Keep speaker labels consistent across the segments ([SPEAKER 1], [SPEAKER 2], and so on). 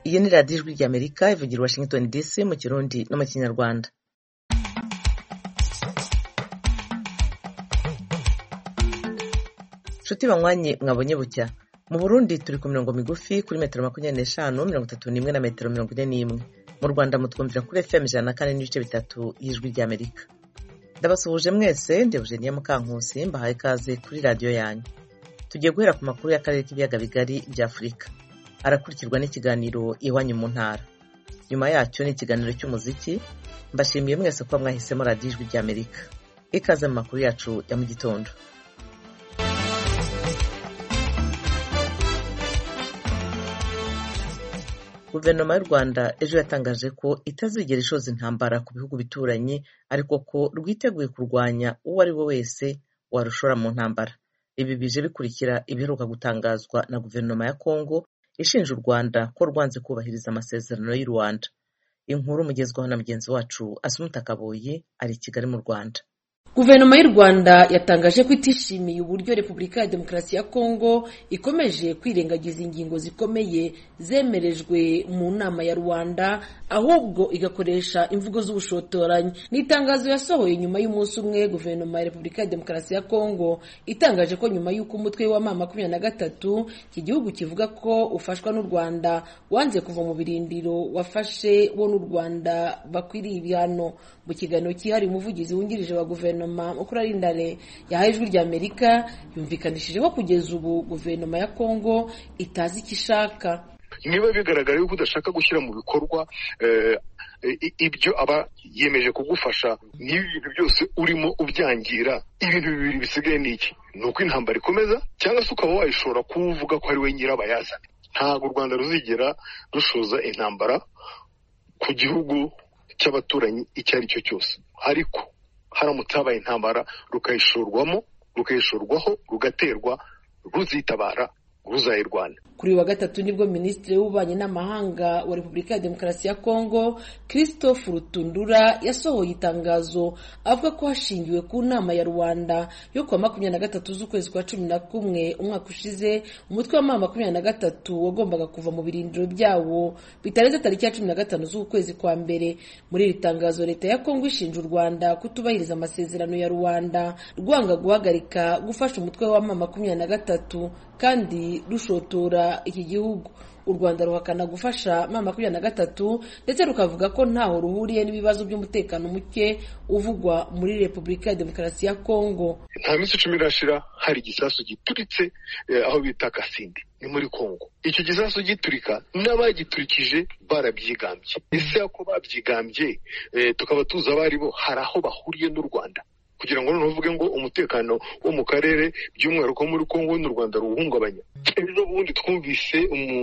[SPEAKER 1] iyi ni radiyo ijwi ry'amerika ivugira i washington dc mu kirundi no mu kinyarwanda nshuti banywanyi mwabonye bucya mu burundi turi ku mirongo migufi kuri metero makumyabiri n'eshanu mirongo itatu n'imwe na metero mirongo ine n'imwe mu rwanda mutwumvira kuri fm ijana na kane n'ibice bitatu y'ijwi ry'amerika ndabasuhuje mwese ndebujeniya mukankusi mbahaye ikaze kuri radiyo yanyu tugiye guhera ku makuru y'akarere k'ibiyaga bigari bya afurika arakurikirwa n'ikiganiro iwanyu mu ntara nyuma yacyo ni ikiganiro cy'umuziki mbashimiye mwese kuba mwahisemo radiyo ijwi ry'amerika ikaze mu makuru yacu ya mu gitondo guverinoma y'u rwanda ejo yatangaje ko itazigera ishoza intambara ku bihugu bituranyi ariko ko rwiteguye kurwanya uwo ari we wese warushora mu ntambara ibi bije bikurikira ibiheruka gutangazwa na guverinoma ya kongo ishinja u rwanda ko rwanze kubahiriza amasezerano y'u rwanda inkuru mugezwaho na mugenzi wacu asumuta kaboyi ari i kigali mu rwanda
[SPEAKER 2] guverinoma y'u rwanda yatangaje ko itishimiye uburyo repubulika ya demokarasi ya kongo ikomeje kwirengagiza ingingo zikomeye zemerejwe mu nama ya rwanda ahubwo igakoresha imvugo z'ubushotoranyi ni itangazo yasohoye nyuma y'umunsi umwe guverinoma ya repubulika ya demokarasi ya kongo itangaje ko nyuma y'uko umutwe wa mama makumyabiri na gatatu iki gihugu kivuga ko ufashwa n'u rwanda wanze kuva mu birindiro wafashe wo n'u rwanda bakwiriye ibihano mu kiganiro cyihariye umuvugizi wungirije wa guverinoma mukurarindare yahaye ijwi rya amerika yumvikanishije ko kugeza ubu guverinoma ya kongo itazi icyo ishaka
[SPEAKER 3] niba bigaragara yuko udashaka gushyira mu bikorwa ibyo aba yemeje kugufasha niba ibintu byose urimo ubyangira ibintu bibiri bisigaye ni iki ni uko intambara ikomeza cyangwa se ukaba wayishobora kuba uvuga ko ari we nyirabayazana ntabwo u rwanda ruzigera rushoza intambara ku gihugu cy'abaturanyi icyo ari cyo cyose ariko haramutse habaye intambara rukayishorwamo rukayishorwaho rugaterwa ruzitabara ruzayirwana
[SPEAKER 2] kuri uyu wa gatatu nibwo minisitiri w'ububanyi n'amahanga wa repubulika ya demokarasi ya kongo christophe rutundura yasohoye itangazo avuga ko hashingiwe ku nama ya rwanda yo kuwa makumyabiri na gatatu z'ukwezi kwa cumi na kumwe umwaka ushize umutwe wa mama makumyabiri na gatatu wagombaga kuva mu birindiro byawo bitarenze tariki ya cumi na gatanu z'ukwezi kwa mbere muri iri tangazo leta ya kongo ishinja u rwanda kutubahiriza amasezerano ya rwanda rwanga guhagarika gufasha umutwe wa mama makumyabiri na gatatu kandi rushotora iki gihugu u rwanda ruhakana gufasha mama makumyabiri na gatatu ndetse rukavuga ko ntaho ruhuriye n'ibibazo by'umutekano muke uvugwa muri repubulika ya demokarasi ya kongo
[SPEAKER 3] nta minsi icumi irashira hari igisasu gituritse aho bita kasindi ni muri kongo icyo gisasu giturika n'abagiturikije barabyigambye ese ako babyigambye tukaba tuzi abo ari bo hari aho bahuriye n'u rwanda kugira ngo noneho uvuge ngo umutekano wo mu karere by'umwihariko muri kongo n'u rwanda ruwuhungabanya ejo bundi twumvise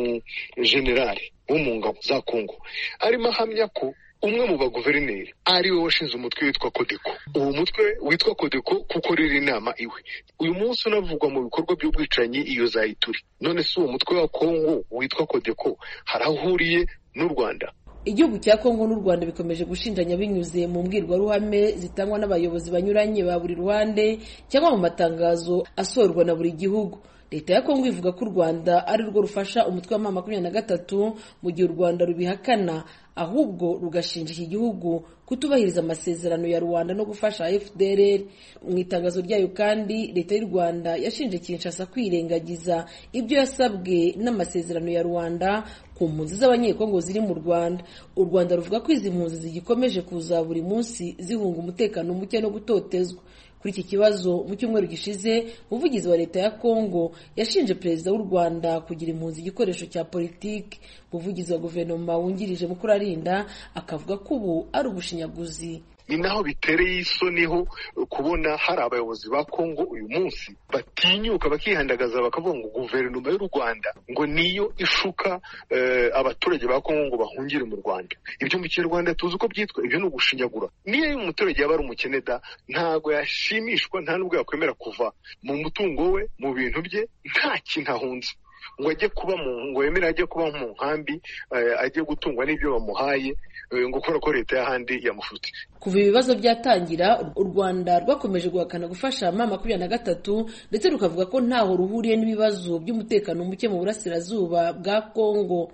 [SPEAKER 3] umujenerali wo mu ngabo za kongo arimo ahamya ko umwe mu baguverineri ari we washinze umutwe witwa kodeko uwo mutwe witwa kodeko kuko riri inama iwe uyu munsi unavugwa mu bikorwa by'ubwicanyi iyo zayituri none si uwo mutwe wa kongo witwa kodeko hari aho uhuriye n'u rwanda
[SPEAKER 2] igihugu cya kongo n'u rwanda bikomeje gushinjanya binyuze mu mbwirwaruhame zitangwa n'abayobozi banyuranye ba buri ruhande cyangwa mu matangazo asohorwa na buri gihugu leta ya kongo ivuga ko u rwanda ari rwo rufasha umutwe wa mama makumyabiri na gatatu mu gihe u rwanda rubihakana ahubwo rugashinja iki gihugu kutubahiriza amasezerano ya rwanda no gufasha fdr mu itangazo ryayo kandi leta y'u rwanda yashinje kinshasa kwirengagiza ibyo yasabwe n'amasezerano ya rwanda ku mpunzi z'abanyekongo ziri mu rwanda u rwanda ruvuga ko izi mpunzi zigikomeje kuza buri munsi zihunga umutekano muke no gutotezwa kuri iki kibazo mu cyumweru gishize umuvugizi wa leta ya kongo yashinje perezida w'u rwanda kugira impunzi igikoresho cya politiki umuvugizi wa guverinoma wungirije mukurarinda akavuga ko ubu ari ubushinyaguzi
[SPEAKER 3] ni naho bitereye isoni ho kubona hari abayobozi ba kongo uyu munsi batinyuka bakihandagaza bakavuga ngo guverinoma y'u rwanda ngo niyo ishuka abaturage ba kongo ngo bahungire mu rwanda ibyo mu kinyarwanda tuzi uko byitwa ibyo ni ugushinyagura niyo umuturage yaba ari umukene da ntabwo yashimishwa nta n'ubwo yakwemera kuva mu mutungo we mu bintu bye nta kintu ahunze ngo ajye kuba mu ngo yemere ajye kuba mu nkambi ajye gutungwa n'ibyo bamuhaye ngo kubera ko leta y'ahandi yamufutse
[SPEAKER 2] kuva ibibazo byatangira u rwanda rwakomeje guhakana gufasha mama makumyabiri na gatatu ndetse rukavuga ko ntaho ruhuriye n'ibibazo by'umutekano muke mu burasirazuba bwa kongo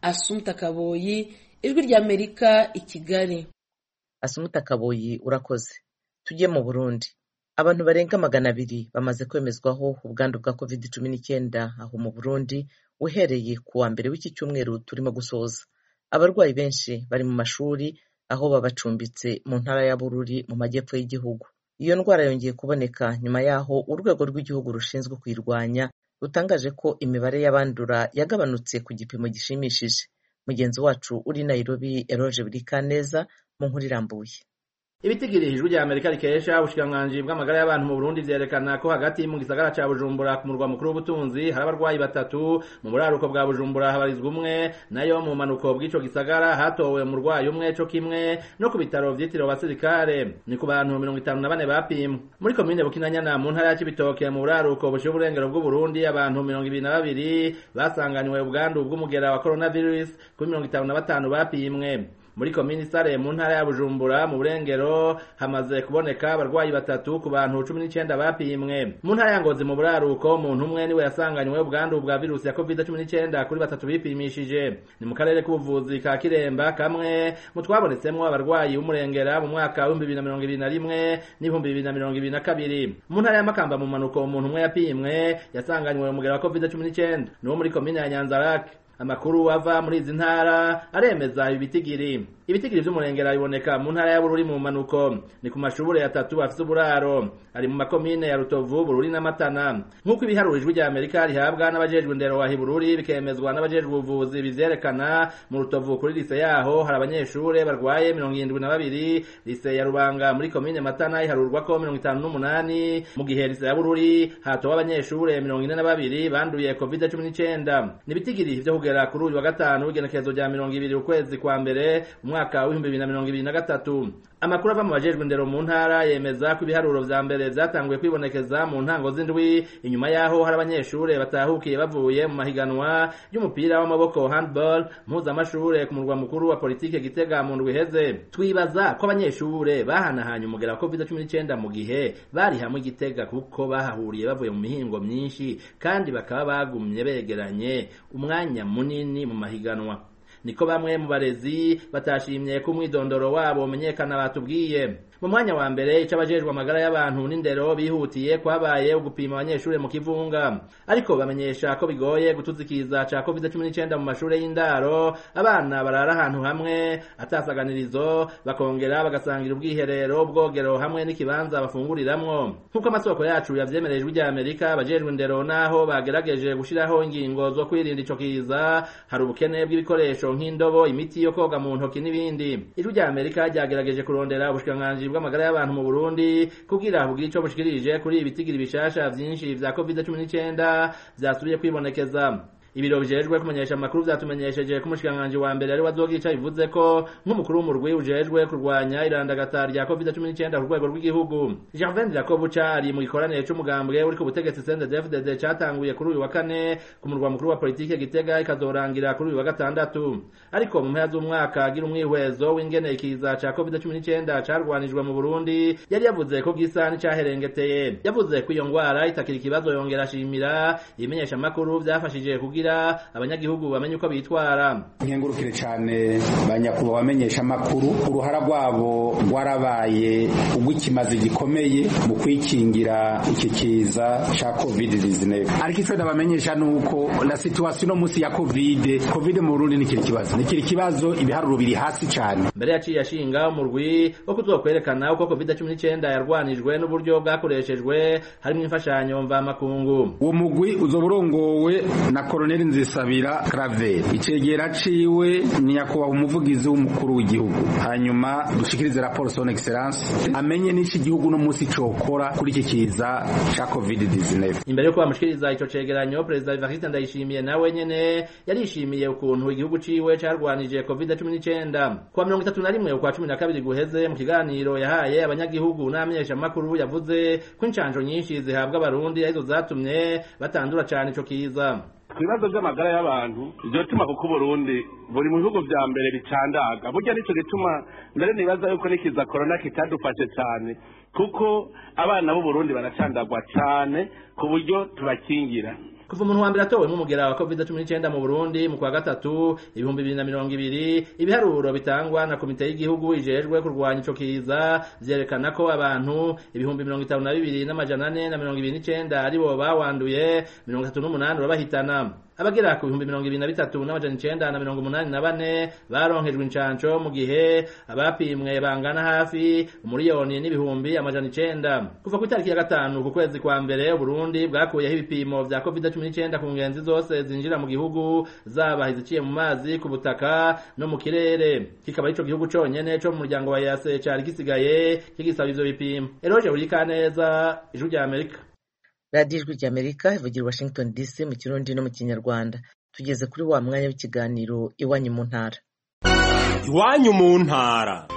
[SPEAKER 2] asumta kaboyi ijwi ry'amerika i kigali
[SPEAKER 1] asumuta kaboyi urakoze tujye mu burundi abantu barenga magana abiri bamaze kwemezwaho ubwandu bwa covid cumi n'icyenda aho mu burundi uhereye ku wa mbere w'iki cyumweru turimo gusoza abarwayi benshi bari mu mashuri aho babacumbitse mu ntara ya bururi mu majyepfo y'igihugu iyo ndwara yongeye kuboneka nyuma y'aho urwego rw'igihugu rushinzwe kuyirwanya rutangaje ko imibare y'abandura yagabanutse ku gipimo gishimishije mugenzi wacu uri nairobi eroge burikaneza mu nkuru irambuye
[SPEAKER 4] ibitigiri ijwi rya amerika rikesha ubushikiranganji bw'amagara y'abantu mu burundi vyerekana ko hagati mu gisagara ca bujumbura ku murwa mukuru w'ubutunzi hari abarwayi batatu mu buraruko bwa bujumbura habarizwa umwe nayo mu manuko bw'ico gisagara hatowe umurwayi umwe co kimwe no ku bitaro vyitiriwe abasirikare ni ku bantu mirongo itanu na bane bapimwe muri komine bukinanyana mu ntara ya cibitoke mu buraruko bushiye uburengero bw'uburundi abantu mirongo ibiri na babiri basanganywe ubwandu bw'umugera wa coronavirus kuri mirongo itanu na batanu bapimwe muri komini sare mu ntara ya bujumbura mu burengero hamaze kuboneka abarwayi batatu ku bantu cumi n'icyenda bapimwe mu ntara ya ngozi mu buraruko umuntu umwe niwe yasanganywe ubwandu bwa virusi ya covid cumi n'icyenda kuri batatu bipimishije ni mu karere k'ubuvuzi ka kiremba kamwe mu twabonetsemwo abarwayi b'umurengera mu mwaka w'ibihumbi bibiri na mirongo ibiri na rimwe n'ibihumbi bibiri na mirongo ibiri na kabiri mu ntara ya makamba mu manuko umuntu umwe yapimwe yasanganywe umugera wa covid cumi n'icyenda ni wo muri komine ya nyanzarake amakuru ava muri izi ntara aremeza ibi bitigiri ibitigiri vy'umurengera biboneka mu ntara ya bururi mu manuko ni ku mashure atatu afise uburaro ari mu makomine ya rutovu bururi n'amatana nk'uko ibiharuro ijwi rya amerika rihabwa n'abajejwe indero wa hibururi bikemezwa n'abajejwe ubuvuzi bivyerekana mu rutovu kuri lise yaho hari abanyeshure barwaye mirongo irindwi na babiri lise ya rubanga muri komine matana iharurwako mirongo itanu n'umunani mu gihe lise ya bururi hatowe abanyeshure mirongo ine na babiri banduye covid cumi n'icenda ni ibitigiri vyo kugera kuri uyu wa gatanu w'igenekerezo rya mirongo ibiri ukwezi kwa mbere umwaka w'ibihumbi bibiri na mirongo ibiri na gatatu amakuru ava mu bajejwe indero mu ntara yemeza ko ibiharuro vya mbere vyatanguye kwibonekeza mu ntango z'indwi inyuma y'aho hari abanyeshure batahukiye bavuye mu mahiganwa y'umupira w'amaboko handball mpuzamashure ku murwa mukuru wa politike gitega mu ndwi iheze twibaza ko abanyeshure bahanahanye umugera wa covid cumi n'icenda mu gihe bari hamwe igitega kuko bahahuriye bavuye mu mihingo myinshi kandi bakaba bagumye begeranye umwanya munini mu mahiganwa niko bamwe mu barezi batashimye ko umwidondoro wabo umenyekana batubwiye mu mwanya wa mbere ico abajejwe amagara y'abantu n'indero bihutiye kwabaye ugupima abanyeshure mu kivunga ariko bamenyesha ko bigoye gutuzikiza ca covid cumi n'icenda mu mashure y'indaro abana barara ahantu hamwe atasaganirizo bakongera bagasangira ubwiherero ubwogero hamwe n'ikibanza bafunguriramwo nk'uko amasoko yacu yavyemereye ijwi rya amerika abajejwe indero naho bagerageje gushiraho ingingo zo kwirinda ico kiza hari ubukene bw'ibikoresho nk'indobo imiti yo koga mu ntoki n'ibindi ijwi rya amerika ryagerageje kurondera ubushikiranganji bw'amagara y'abantu mu Burundi kugira bugire ico bushikirije kuri ibitigiri bishasha vyinshi vya COVID-19 vyasubiye kwibonekeza ibiro bijejwe kumenyesha amakuru vyatumenyesheje ko umushikiranganji wa mbere ari wazogica bivuze ko nk'umukuru w'umurwi ujejwe kurwanya irandagata rya covid-19 ku rwego rw'igihugu Gervain Jacobuca ari mu gikoranire c'umugambwe uri ku butegetsi CNDD-FDD catanguye kuri uyu wa kane ku murwa mukuru wa politike Gitega ikazorangira kuri uyu wa gatandatu ariko mu mpera z'umwaka agira umwihwezo w'ingene ikiza ca covid-19 carwanijwe mu Burundi yari yavuze ko gisa n'icaherengeteye yavuze ko iyo ngwara itakiri ikibazo yongera ashimira ibimenyesha amakuru vyafashije kugira abanyagihugu bamenye uko bitwara
[SPEAKER 5] nkengurukire cyane banyakubahwa bamenyesha amakuru uruhara rwabo rwarabaye urw'ikimazi gikomeye mu kwikingira iki kiza ca covid 19 ariko icyo ndabamenyesha ni uko la situation no munsi ya covid covid mu Burundi nikiri kibazo nikiri kibazo ibiharuro biri hasi cyane
[SPEAKER 4] mbere yaciye ashinga umurwi wo kuzokwerekana uko covid 19 yarwanijwe n'uburyo bwakoreshejwe harimo imfashanyo mvamakungu
[SPEAKER 5] uwo mugwi uzoba urongowe na Colonel Nzisabira Claver icegera ciwe ni nyakubahwa umuvugizi w'umukuru w'igihugu hanyuma dushikirize raporo son excellence amenye n'iki gihugu no munsi cokora kuri iki kiza ca covid 19
[SPEAKER 4] imbere yuko bamushikiriza ico cegeranyo perezida Evariste Ndayishimiye nawe nyene yarishimiye ukuntu igihugu ciwe carwanije covid 19 kuwa mirongo itatu na rimwe ukwa cumi na kabiri guheze mu kiganiro yahaye abanyagihugu n'amenyesha amakuru yavuze ko incanjo nyinshi zihabwa abarundi arizo zatumye batandura cane ico kiza
[SPEAKER 6] ku bibazo by'amagara y'abantu ibyo bituma kuko uburundi buri mu bihugu vya mbere bicandaga burya nico gituma mbere nibaza yuko nikiza korona kitadufashe cyane kuko abana b'uburundi baracandagwa cyane ku buryo tubakingira
[SPEAKER 4] kuva umuntu wa mbere atowe nk'umugera wa covid cumi n'icyenda mu burundi mu kwa gatatu ibihumbi bibiri na mirongo ibiri ibiharuro bitangwa na komite y'igihugu ijejwe kurwanya ico kiza vyerekana ko abantu ibihumbi mirongo itanu na bibiri n'amajana ane na mirongo ibiri n'icenda aribo bawanduye mirongo itatu n'umunani urabahitana abagera ku bihumbi mirongo ibiri na bitatu n'amajana icenda na mirongo umunani na bane baronkejwe incanco mu gihe abapimwe bangana hafi umuriyoni n'ibihumbi amajana icenda kuva ku itariki ya gatanu ku kwezi kwa mbere uburundi bwakuyeho ibipimo vya covid cumi n'icyenda ku ngenzi zose zinjira mu gihugu zaba iziciye mu mazi ku butaka no mu kirere kikaba arico gihugu conyene co mu muryango wa yase cari gisigaye kigisaba ivyo bipimo eroje burikaneza ijwi rya amerika
[SPEAKER 1] radiyo ijwi rya amerika ivugira i washington dc mu kirundi no mu kinyarwanda tugeze kuri wa mwanya w'ikiganiro iwanyu mu ntara
[SPEAKER 7] iwanyu mu ntara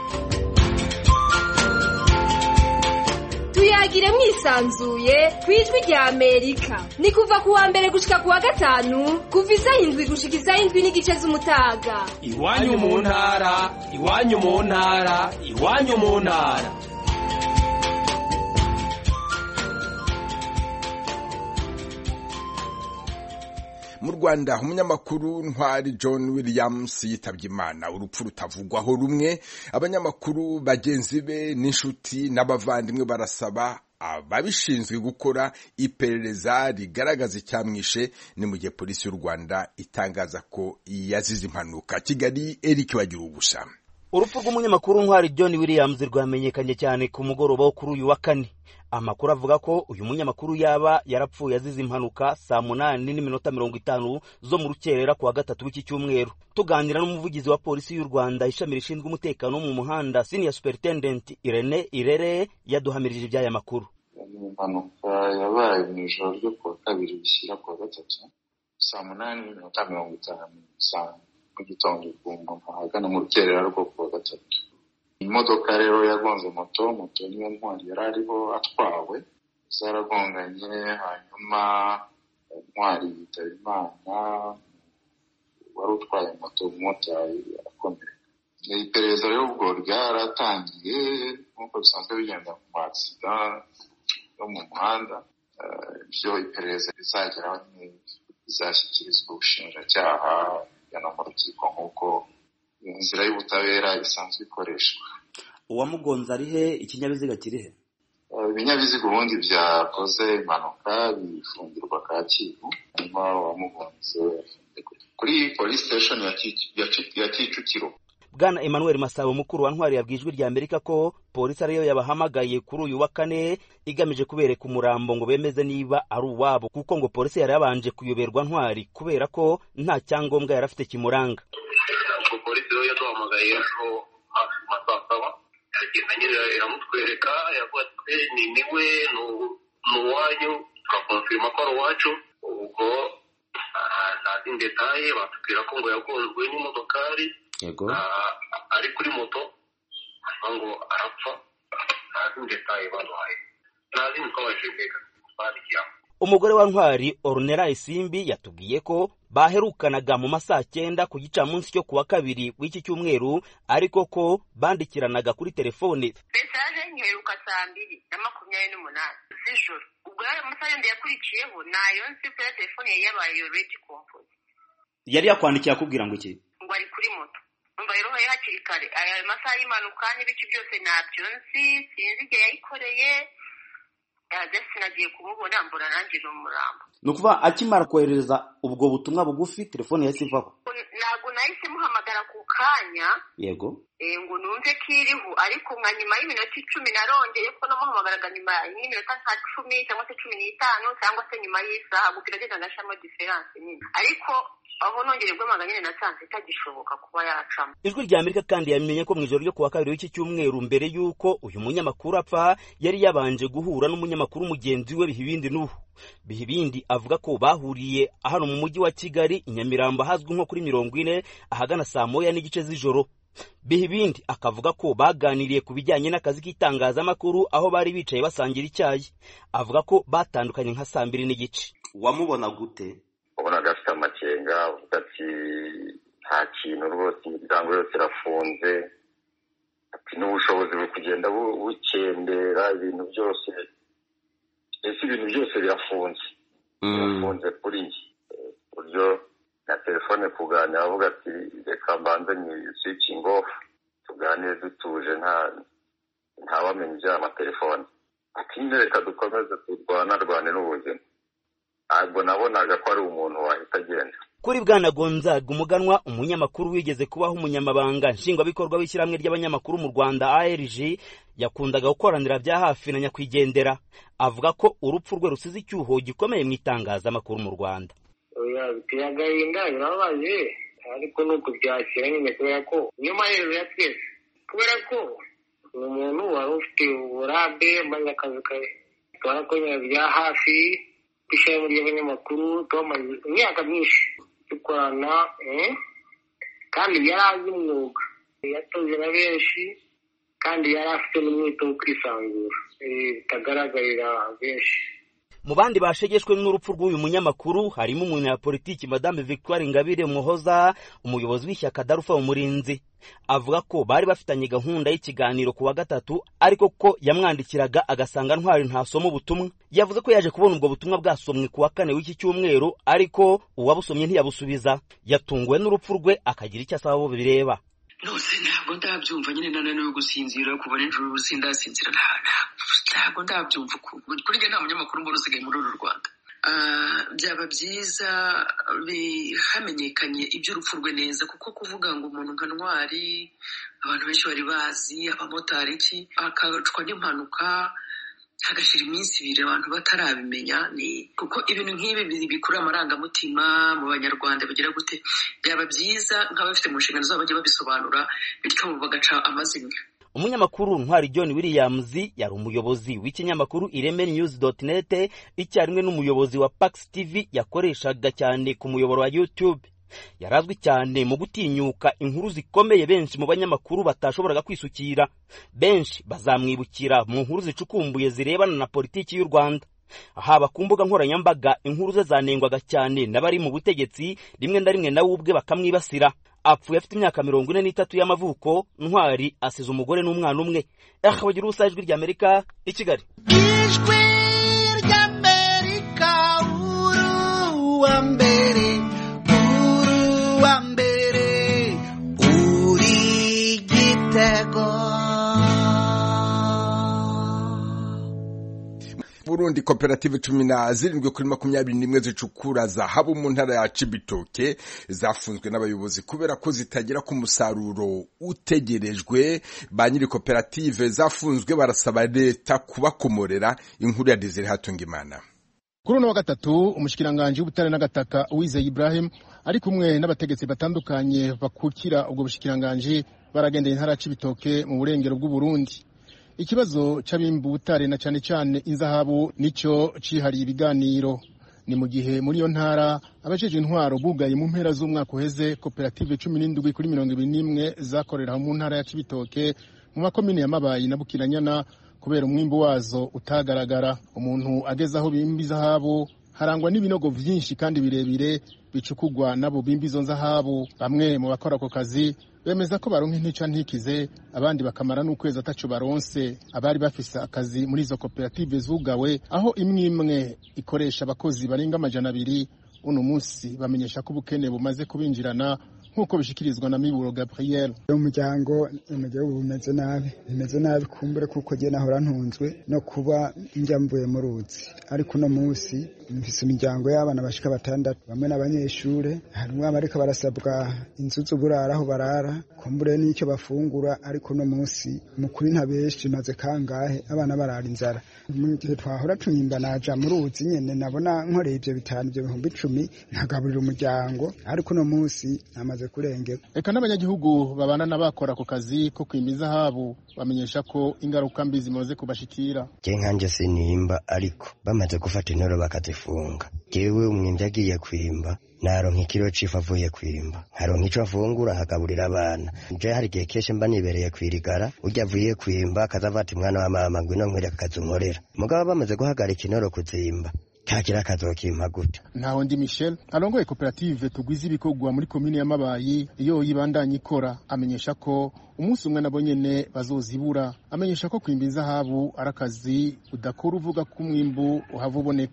[SPEAKER 8] tuyagire mwisanzuye ku ijwi rya amerika ni kuva ku wa mbere gushika ku wa gatanu kuva isaha indwi gushika isaha indwi n'igice z'umutaga
[SPEAKER 7] iwanyu mu ntara iwanyu mu ntara iwanyu mu ntara
[SPEAKER 9] mu rwanda umunyamakuru ntwari john williams yitabye imana urupfu rutavugwaho rumwe abanyamakuru bagenzi be n'inshuti n'abavandimwe barasaba ababishinzwe gukora iperereza rigaragaza icyamwishe ni mu gihe polisi y'u rwanda itangaza ko yazize impanuka kigali eric bagira ubusa
[SPEAKER 10] urupfu rw'umunyamakuru ntwari john williams rwamenyekanye cyane ku mugoroba wo kuri uyu wa kane amakuru avuga ko uyu munyamakuru yaba yarapfuye azize impanuka saa munani n'iminota mirongo itanu zo mu rukerera ku wa gatatu w'iki cyumweru tuganira n'umuvugizi wa polisi y'u rwanda ishami rishinzwe umutekano wo mu muhanda senior superintendent irene irere yaduhamirije iby'aya makuru
[SPEAKER 11] ni impanuka yabaye mu ijoro ryo ku wa kabiri bishyira ku wa gatatu saa munani n'iminota mirongo itanu saa mu gitondo ku muntu ahagana mu rukerera rwo ku wa gatatu imodoka rero yagonze moto moto niyo ntwari yari ariho atwawe zaragonganye hanyuma ntwari yitaba imana wari utwaye moto umumotari arakomereka iperereza rero ubwo ryaratangiye nk'uko bisanzwe bigenda mu masida yo mu muhanda ibyo iperereza rizageraho bizashyikirizwa ubushinjacyaha no mu rukiko nk'uko inzira y'ubutabera isanzwe ikoreshwa
[SPEAKER 10] uwamugonze ari he ikinyabiziga kiri he
[SPEAKER 11] ibinyabiziga ubundi byakoze impanuka bifungirwa kacyiru hanyuma uwamugonze kuri polisi siteshoni ya kicukiro
[SPEAKER 10] bwana emmanuel masabo mukuru wa ntwari yabwiye ijwi rya amerika ko polisi ariyo yabahamagaye kuri uyu wa kane igamije kubereka umurambo ngo bemeze niba ari uwabo kuko ngo polisi yari yabanje kuyoberwa ntwari kubera ko nta cyangombwa yari afite kimuranga
[SPEAKER 12] ubwo polisi rero yaduhamagaye ejo hafi mu saa saba iragenda nyine iramutwereka yavuga ati ni niwe ni uwanyu tukakonfirima ko ari uwacu ubwo nta zindi detaye batubwira ko ngo yagonzwe n'imodokari
[SPEAKER 10] yego
[SPEAKER 12] ari kuri moto hanyuma ngo arapfa nta zindi detaye baduhaye nta zindi twabashije mbega twandikiramo
[SPEAKER 10] umugore wa ntwari orunera isimbi yatubwiye ko baherukanaga mu masaa cyenda ku gicamunsi cyo kuwa kabiri w'iki cyumweru ariko ko bandikiranaga kuri telefone
[SPEAKER 13] mesaje nyiheruka saa mbiri na makumyabiri n'umunani z'ijoro ubwo yayo masaha yandi yakurikiyeho nayo nzi ko ya telefone yari yabaye redi kompozi
[SPEAKER 10] yari yakwandikiye akubwira ngo iki
[SPEAKER 13] ngo ari kuri moto umva rero hakiri kare aya masaha y'impanuka n'ibice byose ntabyo nzi sinzi igihe yayikoreye ndetse nagiye kumubona mbona nanjye ni umurambo
[SPEAKER 10] ni ukuvuga akimara kohereza ubwo butumwa bugufi telefone yahise ivaho
[SPEAKER 13] ntabwo nahise muhamagara ku kanya
[SPEAKER 10] yego
[SPEAKER 13] ngo numve ko iriho ariko nka nyuma y'iminota icumi narongeye ko namuhamagaraga nyuma y'iminota nka cumi cyangwa se cumi n'itanu cyangwa se nyuma y'isaha gusa iragenda agashamo diferanse nyine ariko aho nongeye guhamagara nyine nasanze itagishoboka kuba yacamo
[SPEAKER 10] ijwi rya amerika kandi yamenye ko mu ijoro ryo kuwa kabiri w'iki cyumweru mbere y'uko uyu munyamakuru apfa yari yabanje guhura n'umunyamakuru mugenzi we bihibindi n'ubu bihibindi avuga ko bahuriye hano mu mujyi wa kigali i nyamirambo ahazwi nko kuri mirongo ine ahagana saa moya n'igice z'ijoro bihibindi akavuga ko baganiriye ku bijyanye n'akazi k'itangazamakuru aho bari bicaye basangira icyayi avuga ko batandukanye nka saa mbiri n'igice wamubona gute
[SPEAKER 11] ubonaga afite amakenga avuga ati nta kintu rwose imiryango yose irafunze ati n'ubushobozi buri kugenda bukendera ibintu byose mbese ibintu byose birafunze
[SPEAKER 14] yafunze kuri njye ku buryo na telefone kuganira avuga ati reka mbanze ni switching off tuganire dutuje nta ntawamenya iby'aya matelefone ati reka dukomeze turwanarwane n'ubuzima ntabwo nabonaga ko ari umuntu wahita agenda
[SPEAKER 10] kuri bwana gonzaga umuganwa umunyamakuru wigeze kubaho umunyamabanga nshingwabikorwa w'ishyirahamwe ry'abanyamakuru mu rwanda arg yakundaga gukoranira bya hafi na nyakwigendera avuga ko urupfu rwe rusize icyuho gikomeye mu itangazamakuru mu rwanda
[SPEAKER 15] biteye agahinda birababaje ariko ni ukubyakira nyine kubera ko niyo maherezo ya twese kubera ko ni umuntu wari ufite uburambe maze akazi ke twarakorera bya hafi ishami ry'abanyamakuru twamaze imyaka myinshi dukorana kandi yari azi umwuga yatoze na benshi kandi yari afite n'umwete wo kwisanzura bitagaragarira benshi
[SPEAKER 10] mu bandi bashegeshwe n'urupfu rw'uyu munyamakuru harimo umunyapolitiki madame victoire ingabire muhoza umuyobozi w'ishyaka darufa umurinzi avuga ko bari bafitanye gahunda y'ikiganiro ku wa gatatu ariko ko yamwandikiraga agasanga ntwari ntasoma ubutumwa yavuze ko yaje kubona ubwo butumwa bwasomwe ku wa kane w'iki cyumweru ariko uwabusomye ntiyabusubiza yatunguwe n'urupfu rwe akagira icyo asaba abo bireba
[SPEAKER 16] nose ntabwo ndabyumva nyine nananiwe gusinzira kuva nijoro sindasinzira ntabwo ndabyumva kuri njye nta munyamakuru mbona usigaye muri uru rwanda byaba byiza hamenyekanye iby'urupfu rwe neza kuko kuvuga ngo umuntu nka ntwari abantu benshi bari bazi abamotari iki akacwa n'impanuka hagashira iminsi ibiri abantu batarabimenya ni kuko ibintu nk'ibi bikurura amarangamutima mu banyarwanda bigira gute byaba byiza nk'abafite mu nshingano zabo bajya babisobanura bityo bagaca amazimwe
[SPEAKER 10] umunyamakuru ntwari john williams yari umuyobozi w'ikinyamakuru ireme news net icyarimwe n'umuyobozi wa pax tv yakoreshaga cyane ku muyoboro wa youtube yari azwi cyane mu gutinyuka inkuru zikomeye benshi mu banyamakuru batashoboraga kwisukira benshi bazamwibukira mu nkuru zicukumbuye zirebana na politiki y'u rwanda haba ku mbuga nkoranyambaga inkuru ze zanengwaga cyane n'abari mu butegetsi rimwe na rimwe nawe ubwe bakamwibasira apfuye afite imyaka mirongo ine n'itatu y'amavuko ntwari asize umugore n'umwana umwe bagira ubusa ijwi ry'amerika i kigali
[SPEAKER 17] ijwi ry'amerika uruwa mbere uruwa mbere uri gitego
[SPEAKER 9] burundi koperative cumi na zirindwi kuri makumyabiri n'imwe zicukura zahabu mu ntara ya cibitoke zafunzwe n'abayobozi kubera ko zitagera ku musaruro utegerejwe ba nyiri koperative zafunzwe barasaba leta kubakomorera inkuru ya desire hatungimana
[SPEAKER 18] kuri uno wa gatatu umushikiranganji w'ubutare n'agataka uwizeye ibrahim ari kumwe n'abategetsi batandukanye bakukira ubwo bushikiranganji baragendeye intara ya cibitoke mu burengero bw'uburundi ikibazo c'abimba ubutare na cane cane inzahabu nico cihariye ibiganiro ni mu gihe muri iyo ntara abajeje intwaro bugaye mu mpera z'umwaka uheze koperative cumi n'indwi kuri mirongo ibiri n'imwe zakorera mu ntara ya cibitoke mu makomine ya mabayi na bukiranyana kubera umwimbu wazo utagaragara umuntu ageze aho bimba izahabu harangwa n'ibinogo vyinshi kandi birebire bicukugwa n'abo bimba izo nzahabu bamwe mu bakora ako kazi bemeza ko baronka intica ntikize abandi bakamara n'ukwezi ataco baronse abari bafise akazi muri izo koperative zugawe aho imwe imwe ikoresha abakozi barenga amajana abiri uno munsi bamenyesha ko ubukene bumaze kubinjirana nk'uko bishikirizwa na miburo gabriel
[SPEAKER 19] umuryango umuryango bumeze nabi bimeze nabi kumbure kuko jye nahora ntunzwe no kuba njya mvuye mu ruzi ariko uno munsi mfise imiryango y'abana bashika batandatu bamwe n'abanyeshure harimwo abariko barasabwa inzu z'uburara aho barara kumbure n'icyo bafungura ariko uno munsi mukuri ntabeshi maze kangahe abana barara inzara mu gihe twahora tunyimba naja mu ruzi nyene nabona nkoreye ivyo bitanu ivyo bihumbi icumi nkagaburira umuryango ariko uno munsi namaze kurengera
[SPEAKER 18] eka n'abanyagihugu babana n'abakora ako kazi ko kwima izahabu bamenyesha ko ingaruka mbi zimaze kubashikira
[SPEAKER 20] je nkanje sinimba ariko bamaze gufata intoro bakazifunga jewe umwimvyi agiye kwimba naronka ikiro c'ifu avuye kwimba nkaronka ico afungura hagaburira abana je hari igihe kenshi mba nibereye kwirigara urya avuye kwimba akazava ati mwana wa mama ngwino nkwereka akazi unkorera mugabo bamaze guhagarika intoro kuzimba kagira akazokimpa gute
[SPEAKER 18] ntaho ndi michel arongoye koperative tugwiza ibikorwa muri komine ya mabayi iyo yibandanya ikora amenyesha ko umunsi umwe nabo nyene bazozibura amenyesha ko kwimba izahabu ari akazi udakora uvuga ko umwimbu uhava uboneka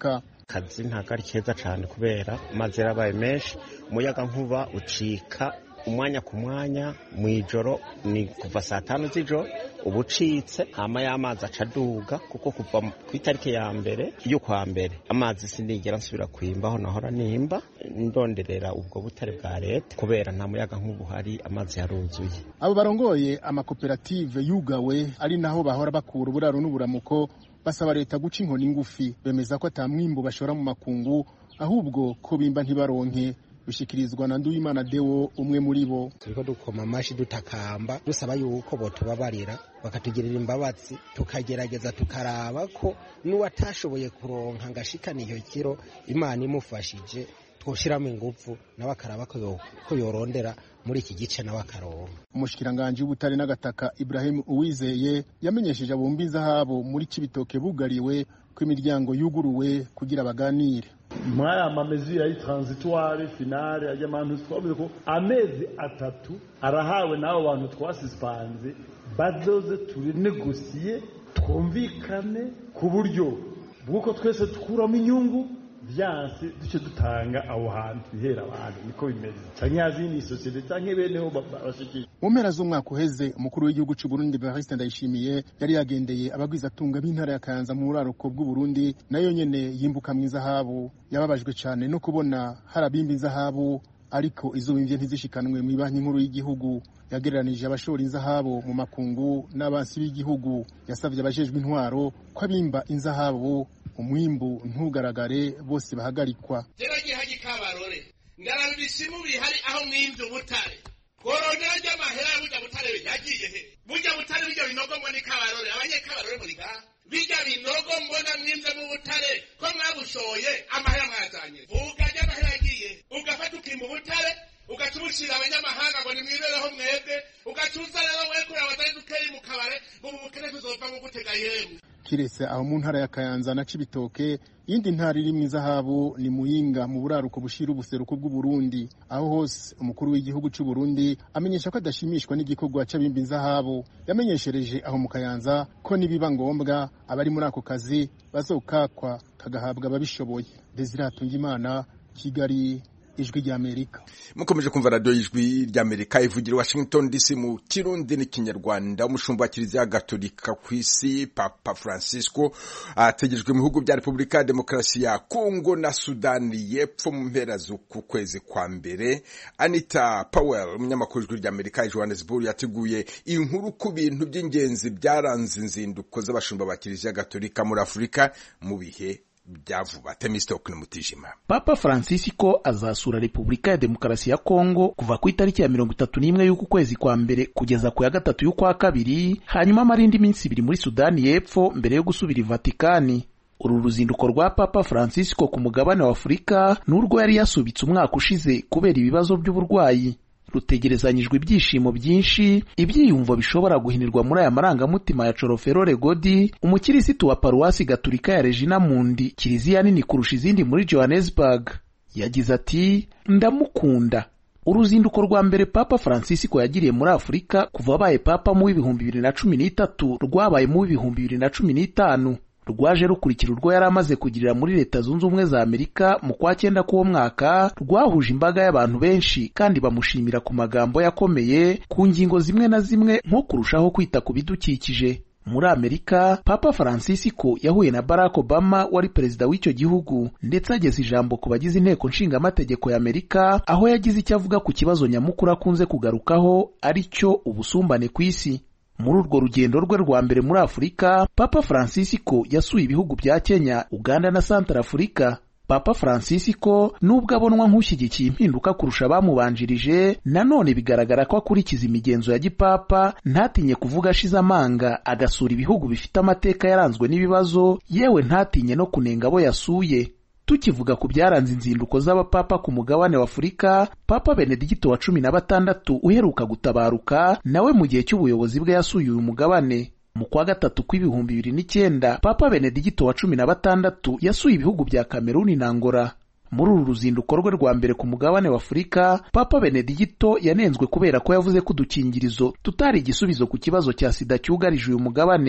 [SPEAKER 21] akazi ntabwo ari keza cyane kubera amazi yarabaye menshi umuyaga nkuba ucika umwanya ku mwanya mu ijoro ni kuva saa tanu z'ijoro uba ucitse hama y'amazi aca aduga kuko kuva ku itariki ya mbere y'ukwa mbere amazi sinigera nsubira kwimba aho nahora nimba ndonderera ubwo butare bwa leta kubera nta muyaga nk'ubu hari amazi yaruzuye
[SPEAKER 18] abo barongoye amakoperative yugawe ari naho bahora bakura uburaro n'uburamuko basaba leta guca inkoni ngufi bemeza ko ata mwimbu bashora mu makungu ahubwo ko bimba ntibaronke bishikirizwa na Nduwimana Deo umwe muri bo
[SPEAKER 22] turiko dukoma amashi dutakamba dusaba yuko botubabarira bakatugirira imbabazi tukagerageza tukaraba ko n'uwatashoboye kuronka ngashikana iyo kiro imana imufashije twoshiramo ingufu nawe akaraba ko yorondera muri iki gice nawe akaronka
[SPEAKER 18] umushikiranganji w'ubutare n'agataka Ibrahim Uwizeye yamenyesheje abumba inzahabo muri Cibitoke bugariwe ko imiryango yuguruwe kugira baganire
[SPEAKER 23] muri aya mamezi ya transitoire finale ajya abantu twavuze ko amezi atatu arahawe n'abo bantu twasisipanze bazoze turinegosiye twumvikane ku buryo bw'uko twese dukuramo inyungu byanse duce dutanga aho hantu bihera abantu niko bimeze cyangwa yazindi sosiyete cyangwa beneho bashikije
[SPEAKER 18] mu mpera z'umwaka uheze umukuru w'igihugu cy'u Burundi Evariste Ndayishimiye yari yagendeye abagwizatunga b'intara ya Kayanza mu buraruko bw'u Burundi nayo nyene yimbuka mu izahabu yababajwe cyane no kubona harabimba inzahabu ariko izo bimvye ntizishikanwe mu banki nkuru y'igihugu yagereranije abashora inzahabu mu makungu n'abansi b'igihugu yasavye abajejwe intwaro ko abimba inzahabu umwimbu ntugaragare bose bahagarikwa
[SPEAKER 24] teragiye haji kabarore ndaraba ibisimu bihari aho mwimvye ubutare tworondera ry'amahera ya burya butare yagiye he burya butare birya binogo mbona ikabarore abanyekabarore muri ngaha birya binogo mbona mwimvye mu butare ko mwabushoye amahera mwazanye vuga ry'amahera yagiye ugafata ukimba ubutare ugaca ubushira abanyamahanga ngo nimwibereho mwebwe ugaca uza rero wekure abatari dukeyi mu kabare ubu bukene tuzova mu gutega yemwe
[SPEAKER 18] kiretse aho mu ntara ya Kayanza na Cibitoke iyindi ntara iri mu izahabu ni Muyinga mu buraruko bushira ubuseruko bw'u Burundi aho hose umukuru w'igihugu cy'u Burundi amenyesha ko adashimishwa n'igikorwa c'abimba inzahabu yamenyeshereje aho mu Kayanza ko nibiba ngombwa abari muri ako kazi bazokakwa kagahabwa ababishoboye Desire Tungimana Kigali ijwi ry'amerika
[SPEAKER 9] mukomeje kumva radiyo y'ijwi ry'amerika ivugira washington dc mu kirundi n'ikinyarwanda umushumba wa kiliziya gatolika ku isi papa francisco ategerejwe mu bihugu bya repubulika ya demokarasi ya kongo na sudani y'epfo mu mpera z'uku kwezi kwa mbere anita powell umunyamakuru w'ijwi ry'amerika i johannesburg yateguye inkuru ku bintu by'ingenzi byaranze inzinduko z'abashumba ba kiliziya gatolika muri afurika mu bihe byavuba temistokle mutijima
[SPEAKER 25] papa francisco azasura repubulika ya demokarasi ya kongo kuva ku itariki ya mirongo itatu n'imwe y'uku kwezi kwa mbere kugeza ku ya gatatu y'ukwa kabiri hanyuma amara indi minsi ibiri muri sudani y'epfo mbere yo gusubira i vatikani uru ruzinduko rwa papa francisco ku mugabane wa afurika n'urwo yari yasubitse umwaka ushize kubera ibibazo by'uburwayi rutegerezanyijwe ibyishimo byinshi ibyiyumvo bishobora guhinirwa muri aya marangamutima ya coroferore godi umukirisitu wa paruwasi gaturika ya regina mundi kiliziya nini kurusha izindi muri johannesburg yagize ati ndamukunda uruzinduko rwa mbere papa francisco yagiriye muri afurika kuva abaye papa mu w'ibihumbi bibiri na cumi n'itatu rwabaye mu w'ibihumbi bibiri na cumi n'itanu rwaje rukurikira urwo yari amaze kugirira muri leta zunze ubumwe za amerika mu kwa cyenda k'uwo mwaka rwahuje imbaga y'abantu benshi kandi bamushimira ku magambo yakomeye ku ngingo zimwe na zimwe nko kurushaho kwita ku bidukikije muri amerika papa francisco yahuye na barack obama wari perezida w'icyo gihugu ndetse ageza ijambo ku bagize inteko nshingamategeko ya amerika aho yagize icyo avuga ku kibazo nyamukuru akunze kugarukaho ari cyo ubusumbane ku isi muri urwo rugendo rwe rwa mbere muri afurika papa francisco yasuye ibihugu bya kenya uganda na santara afurika papa francisco nubwo abonwa nk'ushyigikiye impinduka kurusha abamubanjirije nanone bigaragara ko akurikiza imigenzo ya gipapa ntatinye kuvuga ashize amanga agasura ibihugu bifite amateka yaranzwe n'ibibazo yewe ntatinye no kunenga abo yasuye tukivuga ku byaranze inzinduko z'abapapa ku mugabane wa afurika papa benedigito wa cumi na batandatu uheruka gutabaruka nawe mu gihe cy'ubuyobozi bwe yasuye uyu mugabane mu kwa gatatu kw'ibihumbi bibiri n'icyenda papa benedigito wa cumi na batandatu yasuye ibihugu bya kameruni na ngora muri uru ruzinduko rwe rwa mbere ku mugabane wa afurika papa benedigito yanenzwe kubera ko yavuze ko udukingirizo tutari igisubizo ku kibazo cya sida cyugarije uyu mugabane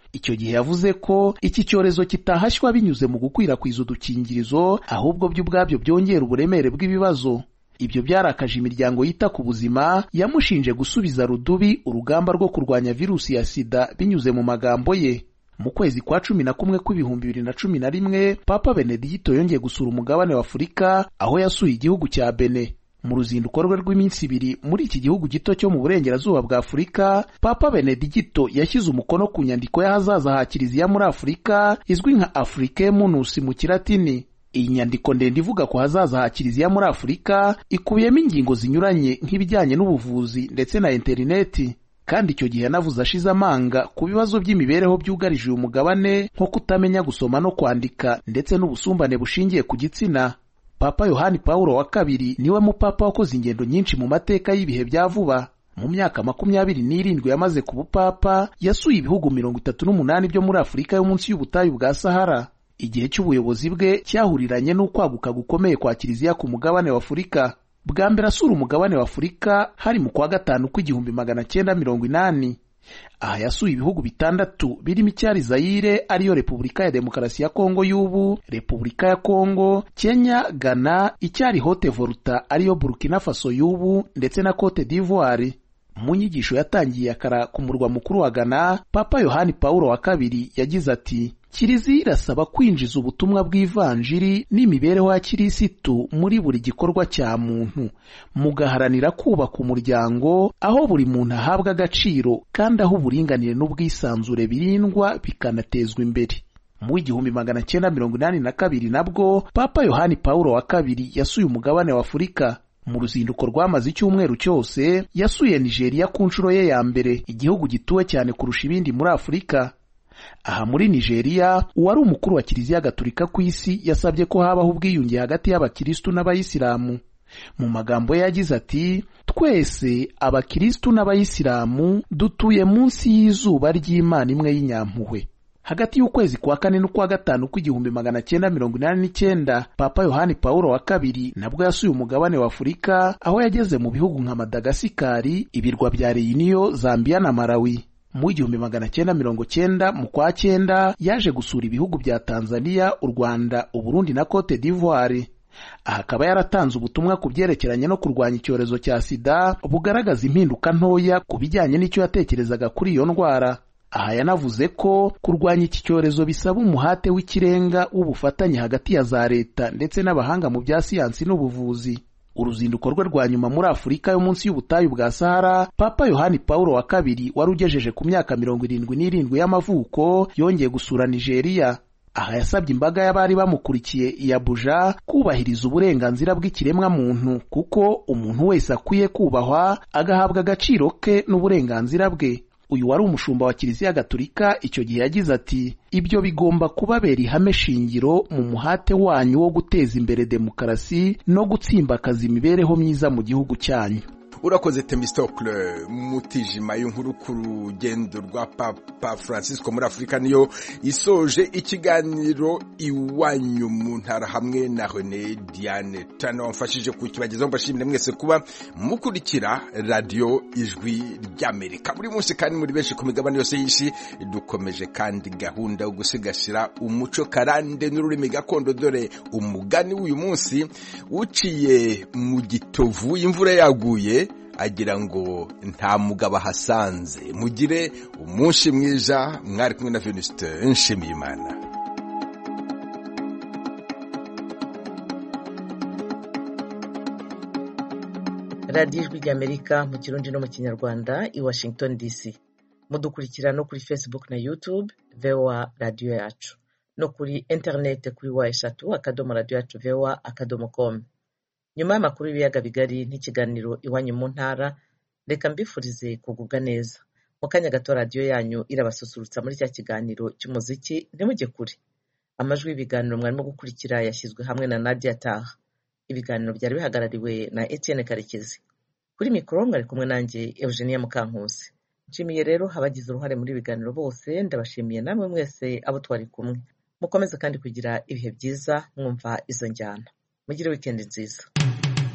[SPEAKER 25] icyo gihe yavuze ko iki cyorezo kitahashywa binyuze mu gukwirakwiza udukingirizo ahubwo byo ubwabyo byongera uburemere bw'ibibazo ibyo byarakaje imiryango yita ku buzima yamushinje gusubiza rudubi urugamba rwo kurwanya virusi ya sida binyuze mu magambo ye mu kwezi kwa cumi na kumwe kw'ibihumbi bibiri na cumi na rimwe papa benedigito yongeye gusura umugabane wa afurika aho yasuye igihugu cya bene mu ruzinduko rwe rw'iminsi ibiri muri iki gihugu gito cyo mu burengerazuba bwa afurika papa benedigito yashyize umukono ku nyandiko y'ahazaza ha kiliziya muri afurika izwi nka afrique munus mu kilatini iyi nyandiko ndende ivuga ku hazaza ha kiliziya muri afurika ikubiyemo ingingo zinyuranye nk'ibijyanye n'ubuvuzi ndetse na interineti kandi icyo gihe yanavuze ashize amanga ku bibazo by'imibereho byugarije uyu mugabane nko kutamenya gusoma no kwandika ndetse n'ubusumbane bushingiye ku gitsina papa yohani pawulo wa kabiri niwe mupapa wakoze ingendo nyinshi mu mateka y'ibihe bya vuba mu myaka makumyabiri n'irindwi yamaze ku bupapa yasuye ibihugu mirongo itatu n'umunani byo muri afurika yo munsi y'ubutayu bwa sahara igihe cy'ubuyobozi bwe cyahuriranye n'ukwaguka gukomeye kwa kiliziya ku mugabane wa afurika bwa mbere asura umugabane wa afurika hari mu kwa gatanu kw'igihumbi magana cyenda mirongo inani aha yasuye ibihugu bitandatu birimo icyari zayire ariyo repubulika ya demokarasi ya kongo y'ubu repubulika ya kongo kenya ghana icyari hote volta ariyo burkina faso y'ubu ndetse na cote d'ivoire mu nyigisho yatangiye akara ku murwa mukuru wa ghana papa yohani pawulo wa kabiri yagize ati kiliziya irasaba kwinjiza ubutumwa bw'ivanjiri n'imibereho ya kirisitu muri buri gikorwa cya muntu mugaharanira kubaka umuryango aho buri muntu ahabwa agaciro kandi aho uburinganire n'ubwisanzure birindwa bikanatezwa imbere mu igihumbi magana cyenda mirongo inani na kabiri nabwo papa yohani pawulo wa kabiri yasuye umugabane wa afurika mu ruzinduko rwamaze icyumweru cyose yasuye nigeria ku nshuro ye ya mbere igihugu gituwe cyane kurusha ibindi muri afurika aha muri nigeria uwari umukuru wa kiliziya gatolika ku isi yasabye ko habaho ubwiyunge hagati y'abakirisitu n'abayisilamu mu magambo ye yagize ati twese abakirisitu n'abayisilamu dutuye munsi y'izuba ry'imana imwe y'inyampuhwe hagati y'ukwezi kwa kane n'ukwa gatanu kw'igihumbi magana cyenda mirongo inani n'icyenda papa yohani pawulo wa kabiri nabwo yasuye umugabane wa afurika aho yageze mu bihugu nka madagasikari ibirwa bya reyiniyo zambiya na malawi mu igihumbi magana cyenda mirongo cyenda mu kwa cyenda yaje gusura ibihugu bya tanzania u rwanda uburundi na cote d'ivoire aha akaba yaratanze ubutumwa ku byerekeranye no kurwanya icyorezo cya sida bugaragaza impinduka ntoya ku bijyanye n'icyo yatekerezaga kuri iyo ndwara aha yanavuze ko kurwanya iki cyorezo bisaba umuhate w'ikirenga w'ubufatanye hagati ya za leta ndetse n'abahanga mu bya siyansi n'ubuvuzi uruzinduko rwe rwa nyuma muri afurika yo munsi y'ubutayu bwa sahara papa yohani pawulo wa kabiri wari ugejeje ku myaka mirongo irindwi n'irindwi y'amavuko yongeye gusura nigeria aha yasabye imbaga y'abari bamukurikiye i abuja kubahiriza uburenganzira bw'ikiremwa muntu kuko umuntu wese akwiye kubahwa agahabwa agaciro ke n'uburenganzira bwe uyu wari umushumba wa kiliziya gatolika icyo gihe yagize ati ibyo bigomba kubabera ihame shingiro mu muhate wanyu wo guteza imbere demokarasi no gutsimbakaza imibereho myiza mu gihugu cyanyu
[SPEAKER 9] urakoze temistokle mutijima y'inkuru ku rugendo rwa papa francisco muri afurika niyo isoje ikiganiro iwanyu mu ntara hamwe na rene diane tano wamfashije kukibagezaho mbashimire mwese kuba mukurikira radiyo ijwi ry'amerika buri munsi kandi muri benshi ku migabane yose y'isi dukomeje kandi gahunda yo gusigasira umuco karande n'ururimi gakondo dore umugani w'uyu munsi uciye mu gitovu imvura yaguye agira ngo nta mugabo ahasanze mugire umunsi mwiza mwari kumwe na venuste nshimiyimana
[SPEAKER 1] radiyo ijwi ry'amerika mu kirundi no mu kinyarwanda i washington dc mudukurikira no kuri facebook na youtube voa radiyo yacu no kuri interineti kuri wa eshatu akadomo radiyo yacu voa akadomo com nyuma y'amakuru y'ibiyaga bigari n'ikiganiro iwanyu mu ntara reka mbifurize kugubwa neza mu kanya gato radiyo yanyu irabasusurutsa muri cya kiganiro cy'umuziki ntimujye kure amajwi y'ibiganiro mwarimo gukurikira yashyizwe hamwe na nadia taha ibiganiro byari bihagarariwe na etienne karekezi kuri mikoro mwari kumwe nanjye eugenia mukankusi nshimiye rero abagize uruhare muri ibiganiro bose ndabashimiye namwe mwese abo twari kumwe mukomeze kandi kugira ibihe byiza mwumva izo njyana mugire wikendi nziza